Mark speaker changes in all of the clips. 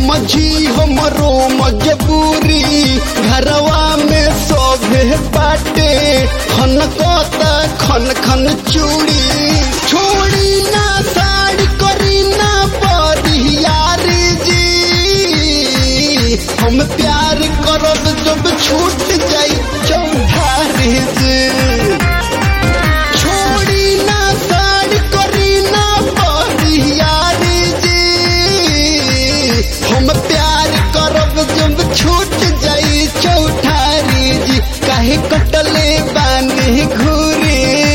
Speaker 1: समझी हमरो मजबूरी घरवा में सोभे बाटे खन कोता खन खन चूड़ी छोड़ी ना साड़ी करी ना बरियारी जी हम प्यार करब जब छूट जाई चौधारी जी छोड़ी ना साड़ी करी ना बरियारी जी हम प्यार करब जब छूट जाई चौठारी जी काहे कटले बानी घूरी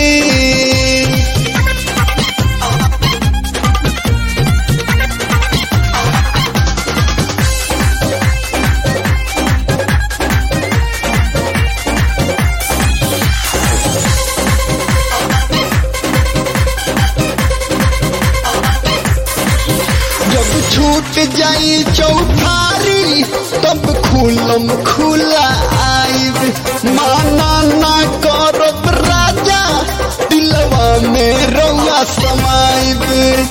Speaker 1: जब छूट जाई चौठारी तब खुलम खुला आइब माना ना करब राजा दिलवा में रौआ समाइब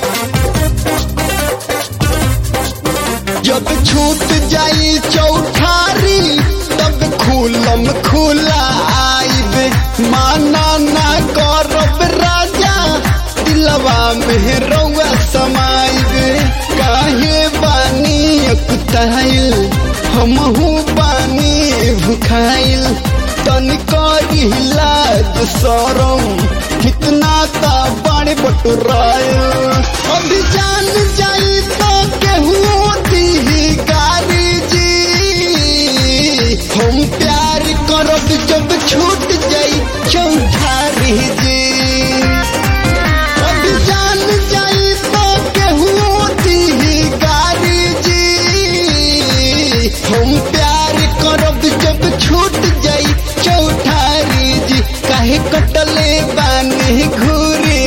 Speaker 1: जब छूट जाई चौठारी तब खुलम खुला आइब माना ना करब राजा दिलवा में रौआ समाइब काहे बानी अकुताइल हमहू बानी भुखाइल तनिका लाज सरम कितना ता बड़े बटुराइल अभी जान जाई तो केहू दी गारी जी हम प्यार करब जब छूट जाई चौधारी जी अब जान जाई तो केहू दी गारी जी हम प्यार करब जब छूट जाई चौठारी जी काहे कटले बानी घूरी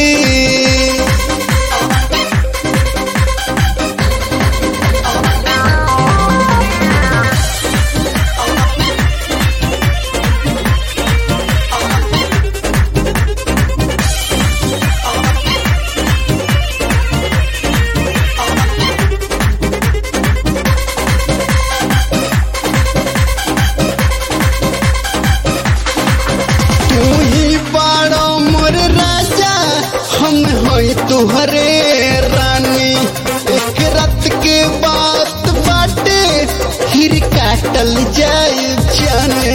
Speaker 1: तू ही बड़ो मोर राजा हम होई तुहरे रानी एक रात के बात बाटे फिर काटल जाए जाने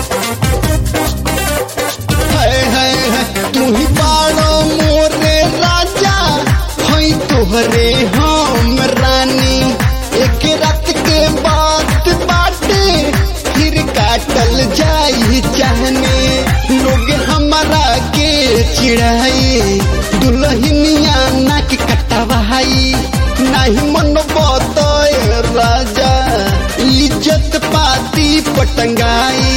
Speaker 1: हाय हाय हाय तू ही बड़ो मोरे राजा होई तुहरे हम रानी एक रात के बात बाटे फिर काटल जाई चाहने लोग हमारा के चिढ़ाई दुल्हनिया नाक कटवाई नहीं मन बतय राजा इज्जत पाती पटंगाई